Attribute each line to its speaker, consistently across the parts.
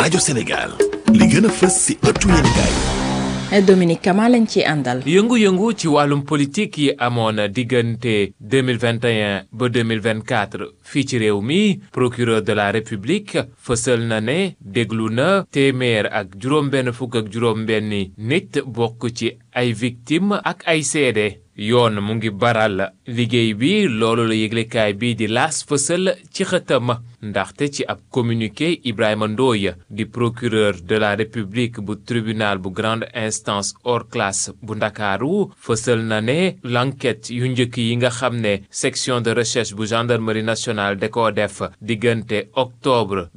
Speaker 1: rajo Sénégal li gën a fës ci ëttu yéenekaay
Speaker 2: Dominique Kama lañ ci àndal.
Speaker 3: yëngu-yëngu ci wàllum politique yi amoon diggante 2021 ba 2024 fii ci réew mi procureur de la république fësal na ne déglu na téeméer ak juróom-benn fukk ak juróom-benni nit bokk ci ay victime ak ay seede yoon mu ngi baral liggéey bi loolu la yëglekaay bii di laas fësal ci xëtam ndaxte ci ab communiqué Ibrahima Ndoye di procureur de la république bu tribunal bu grande instance hors classe bu ndakaaru fësal na ne l'enquête yu njëkk yi nga xam ne section de recherche bu gendarmerie nationale da koo def diggante octobre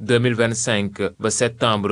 Speaker 3: 2025 ba septembre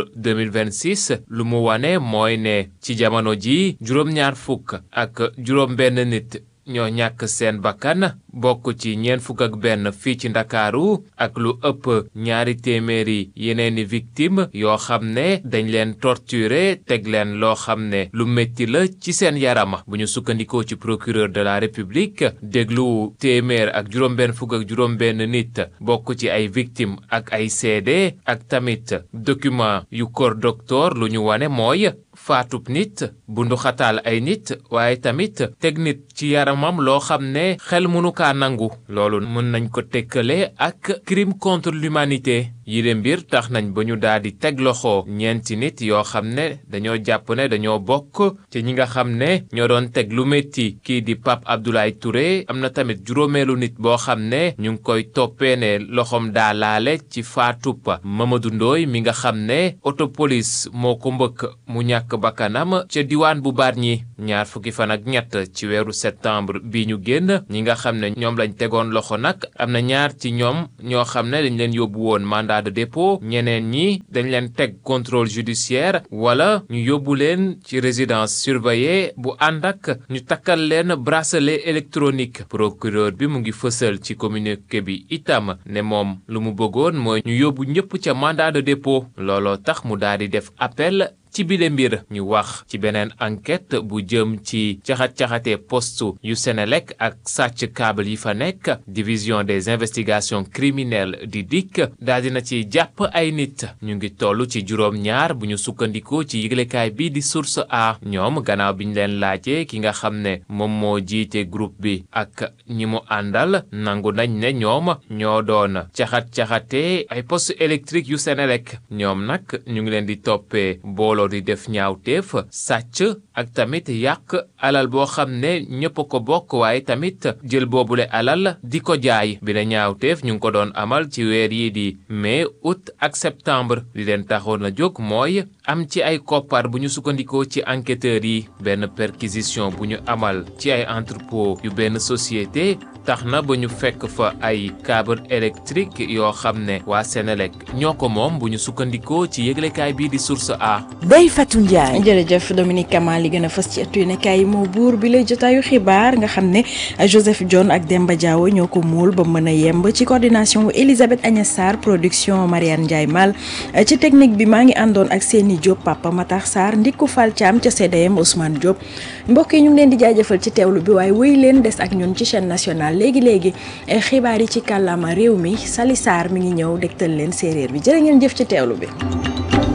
Speaker 3: 2026 lu mu wane mooy ne ci jamono ji juróom-ñaar fukk ak juróom-benn nit ñoo ñàkk seen bakkan bokk ci ñeent fukk ak benn fii ci ndakaaru ak lu ëpp ñaari téeméeri yeneeni victime yoo xam ne dañ leen torturer teg leen loo xam ne lu métti la ci seen yaram bu ñu sukkandikoo ci procureur de la république déglu téeméer ak juróom-benn fukk ak juróom-benn nit bokk ci ay victime ak ay seede ak tamit document yu corps docteur lu ñu wane mooy faatub nit bundu xataal ay nit waaye tamit teg nit ci yaramam loo xam ne xel mënu kaa nangu loolu mën nañ ko tekkale ak crime contre l'humanité yile mbir tax nañ ba ñu daal di teg loxo ñeenti nit yoo xam ne dañoo jàpp ne dañoo bokk ci ñi nga xam ne ñoo doon teg lu métti kii di Pape Abdoulaye Touré am na tamit juróomeelu nit boo xam ne ñu ngi koy toppee ne loxoom daa laale ci faatub Mamadou Ndoye mi nga xam ne autopolis moo ko mbëkk mu ñàkk bakkanam ca diwaan bu Bargny ñaar fukki fan ak ñett ci weeru septembre bi ñu génn ñi nga xam ne ñoom lañ tegoon loxo nag am na ñaar ci ñoom ñoo xam ne dañ leen yóbbu woon mandat de dépôt ñeneen ñi dañ leen teg contrôle judiciaire wala ñu yóbbu leen ci résidence surveillée bu ànd ak ñu takkal leen bracelet électronique procureur bi mu ngi fësal ci communiqué bi itam ne moom lu mu bëggoon mooy ñu yóbbu ñëpp ca mandat de dépôt looloo tax mu daal di def appel ci bile mbir ñu wax ci beneen enquête bu jëm ci caxat-caxate poste yu Senelec ak sàcc câble yi fa nekk division des investigations criminelles di DIC daal dina ci jàpp ay nit ñu ngi toll ci juróom-ñaar bu ñu sukkandikoo ci yëglekaay bi di source a ñoom gannaaw bi ñu leen laajee ki nga xam ne moom moo jiite groupe bi ak ñi mu àndal nangu nañ ne ñoom ñoo doon caxat-caxate ay poste électrique yu Senelec ñoom nag ñu ngi leen di toppee booloo di def ñaawteef sàcc ak tamit yàq alal boo xam ne ñëpp ko bokk waaye tamit jël boobule alal di ko jaay bi la ñaawteef ñu ngi ko doon amal ci weer yi di mai août ak septembre li leen taxoon a jóg mooy am ci ay koppar bu ñu sukkandikoo ci enquêteurs yi benn perquisition bu ñu amal ci ay entrepôt yu benn société tax na ba ñu fekk fa ay câble électrique yoo xam ne waa Senelec ñoo ko moom bu ñu sukkandikoo ci yëglekaay bii di source a
Speaker 2: Ndeye Fatou Ndiaye. jërëjëf Dominique Kama li gën a fës ci ëttu yéenekaay yi moo buur bi lay jotaayu xibaar nga xam ne Joseph John ak Demba Diawo ñoo ko muul ba mën a yemb ci coordination Elisabeth Agnès Sarr production Marianne Ndiaye Mal ci technique bi maa ngi àndoon ak Seni Diop Papa Matar Sarr Ndikku Fall Thiam ca CDM Ousmane Diop mbokk yi ñu ngi leen di jaajëfal ci teewlu bi waaye wéy leen des ak ñun ci chaîne nationale léegi léegi xibaar yi ci kàllaama réew mi Sali Sarr mi ngi ñëw dégtal leen séeréer bi jërë ngeen jëf ci teewlu bi.